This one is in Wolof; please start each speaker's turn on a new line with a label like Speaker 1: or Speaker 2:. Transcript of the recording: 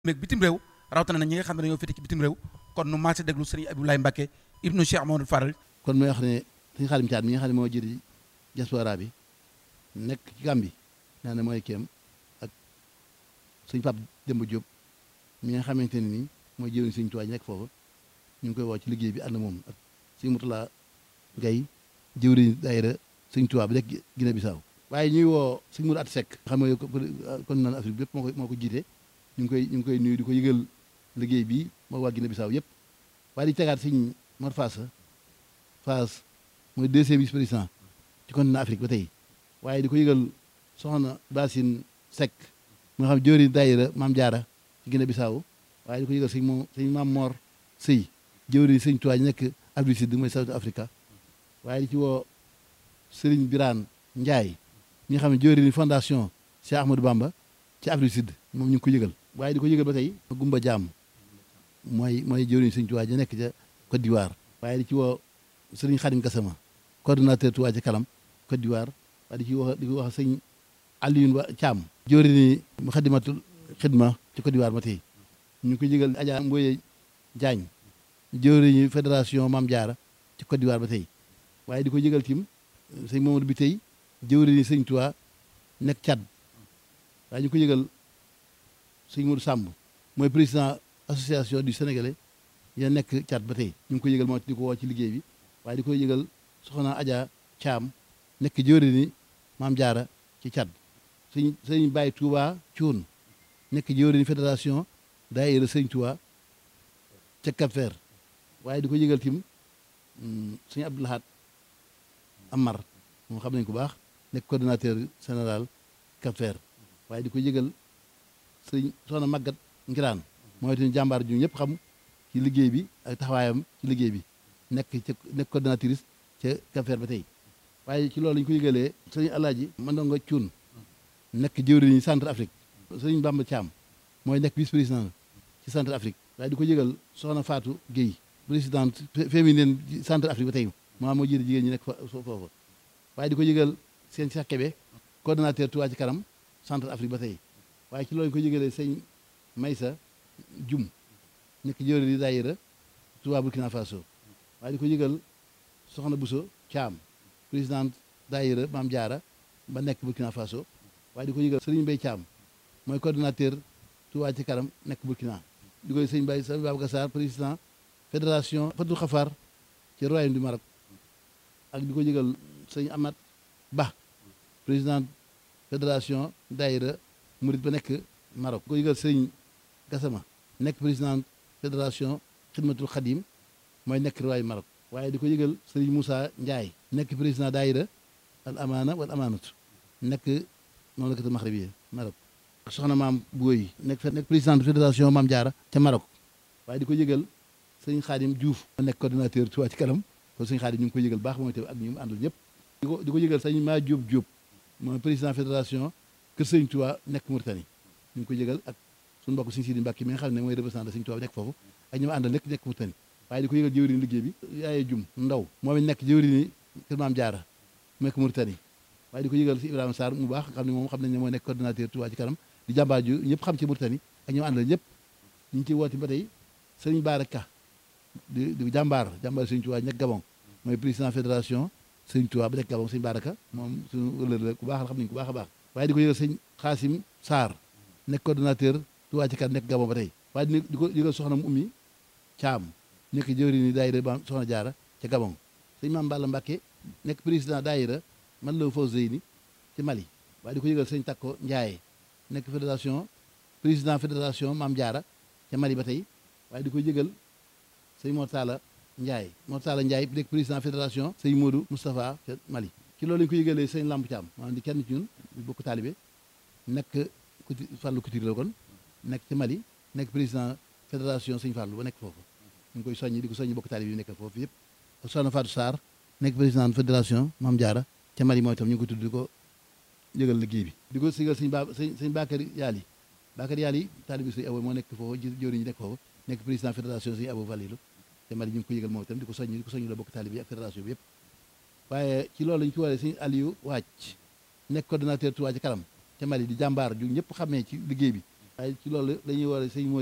Speaker 1: meeg bitim réew rawatina na ñi nga xam ne dañoo féete ci bitim réew kon nu maase déglu sëriñ Abdoulaye Mbacke ibnu Cheikh Mamadou Faral
Speaker 2: kon mooy wax ne suñu xaalim caat mi nga xam ne moo jëri diaspora bi nekk ci Gàmbi naa ne mooy kéem ak suñ Pape Demba Diop mi nga xamante ne nii mooy jëriñ suñ tuwaay nekk foofu ñu ngi koy woo ci liggéey bi ànd moom ak suñ Mutula Gay jëwriñ daayira suñ tuwaa bi rek Guinée Bissau waaye ñuy woo suñ Mourou At Seck xam nga kon naan Afrique bi yëpp moo ko moo ko jiite ñu ngi koy ñu ngi koy nuyu di ko yëgal liggéey bi moo waa Guinée Bissau yëpp waaye di tegaat suñ Mor Fass Fass mooy deuxième vice président ci continent Afrique ba tey waaye di ko yëgal soxna Basine Seck mu nga xam jóori daayira Maam Jaara ci Guinée Bissau waaye di ko yëgal sëñ moom sëñ Maam Mor Sëy jëwri sëñ Tuubaa ñu nekk Afrique Sud mooy South Africa waaye di ci woo Sëriñ Biraan Njaay ñi nga xam ne jëwri ni fondation Cheikh Ahmadou Bamba ci Afrique Sud moom ñu ngi ko yëgal waaye di ko yëgal ba tey Gumba Jaam mooy mooy jëwri sëñ Tuubaa ñu nekk ca Côte d'Ivoire waaye di ci woo Sëriñ Xadim Gassama coordonnateur Touba ci kanam Côte d'Ivoire waaye di ci wax di ko wax sëñ Alioune Wa Thiam jëwri ni Muxaddamatul Xidma ci Côte d'Ivoire ba tey ñu ngi ko yëgal Adja Mboye Diagne jëwriñu fédération Maam Jaara ci Côte d'Ivoire ba tey waaye di ko yëgal tim sëñ Mamadou bi tey jëwriñu sëñ Tuubaa nekk Tchad waaye ñu ko yëgal sëñ Modou Samb mooy président association du Sénégalais ya nekk Tchad ba tey ñu ngi ko yëgal moo di ko woo ci liggéey bi waaye di ko yëgal soxna Adja Thiam nekk jëwriñu Maam Jaara ci Tchad sëñ sëñ Baye Touba Thioune nekk jëwriñu fédération daayira sëñ Tuubaa ca Cap Vert waaye di ko yëgal tim sëñ Abdou Lahad Amar moom xam nañ ko baax nekk coordonnateur général Cap Vert waaye di ko yëgal sëñ soxna Magat Ngiraan mooy tamit jàmbaar ju ñëpp xam ci liggéey bi ak taxawaayam ci liggéey bi nekk ca nekk coordonnatrice ca Cap Vert ba tey waaye ci loolu ñu ko yëgalee sëñ Alaaji Mandongo Cuun nekk jëwriñu centre Afrique sëñ Bamba Thiam mooy nekk vice président ci centre Afrique waaye di ko yëgal soxna Fatou Guèye présidente féminine centre Afrique ba tey maa moo jiite jigéen ñi nekk foofu waaye di ko yëgal seen Cheikh Kébé coordonnateur Touba ci kanam centre Afrique ba tey waaye ci loolu ñu ko yëgalee sëñ Maysa Jum nekk jëwri di daayira Touba Burkina Faso waaye di ko yëgal soxna Bousso Thiam présidente daayira Maam Jaara ba nekk Burkina Faso waaye di ko yëgal Serigne Mbaye Thiam mooy coordonnateur Touba ci kanam nekk Burkina di koy sëñ Baye sëñ Babacar Sarr président fédération Fatou Khafar ci royaume du Maroc ak di ko yëgal sëñ Amat Ba président fédération daayira Murit ba nekk Maroc di ko yëgal sëñ Gassama nekk président fédération Xidmatul Xadim mooy nekk royaume Maroc waaye di ko yëgal sëñ Moussa Ndiaye nekk président daayira al amaana wal amaanatu nekk noonu la ko Maxrib Maroc soxna maam Booy nekk nekk président fédération Maam Jaara ca Maroc waaye di ko yëgal sëñ Xaadim Diouf ma nekk coordonnateur Touba ci kanam kon sëñ Xaadim ñu ngi ko yëgal baax mooy te ak ñu mu àndul ñëpp di ko di ko yëgal sëñ maa Diop Diop mooy président fédération Kër Sëñ Touba nekk Mauritanie ñu ngi ko yëgal ak suñu mbokk sëñ Sidi Mbàkke mi nga xam ne mooy représentant sëñ Touba nekk foofu ak ñu ma àndal nekk nekk Mauritanie waaye di ko yëgal jëwriñ liggéey bi yaaye jum ndaw moom it nekk jëwriñ Kër Maam Jaara nekk Mauritanie waaye di ko yëgal si Ibrahima Sarr mu baax xam ne moom xam nañ ne mooy nekk coordonnateur Touba ci kanam di jàmbaar ju ñëpp xam ci Mauritanie ak ñoom àndal ñëpp ñu ngi ciy woote ba tey sëriñ Baara Ka di di jàmbaar jàmbaar sëriñ Touba nekk Gabon mooy président fédération sëriñ Touba ba nekk Gabon sëriñ Baara Ka moom suñu wëllër la ku baax la xam nañu ku baax a baax waaye di ko yëgal sëñ Xaasim Sarr nekk coordonnateur Touba ci kanam nekk Gabon ba tey waaye di ko yëgal soxna mu ummi Caam nekk jëwriñ ni daayira ba soxna Jaara ca Gabon sëñ Maam Balla Mbàkke nekk président daayira man la fau Zeyni ci Mali waaye di ko yëgal sëñ Takko Njaaye nekk fédération président fédération Maam Jaara ca Mali ba tey waaye di ko yëgal sëñ Mortala Ndiaye Mortala Ndiaye nekk président fédération sëñ Modou Moustapha ca Mali ci loolu lañu ko yëgalee sëñ Lamp Thiam maanaam di kenn ci ñun bokk taalibe nekk kuti Fàllu Couture la kon nekk ci Mali nekk président fédération sëñ Fàllu ba nekk foofu ñu ngi koy soññi di ko soññi bokk taalibe yi nekk foofu yëpp soxna Fatou Sarr nekk président fédération Maam Jaara ca Mali mooy itam ñu ngi ko tudd di ko yëgal liggéey bi di ko sigal sëñ ba sëñ sëñ Bakary Yaali Bakary Yaali taalibi sëñ Abo moo nekk foofu jëwriñ ñi nekk foofu nekk président fédération sëñ Abo Valilu te Mali ñu ngi ko yëgal moom itam di ko soññ di ko soññ la bokk taalibi ak fédération bi yëpp waaye ci loolu lañu ci waree sëñ Aliou Wàcc nekk coordonnateur Touba ci kanam te Mali di jàmbaar ju ñëpp xamee ci liggéey bi waaye ci loolu dañuy war a sëñ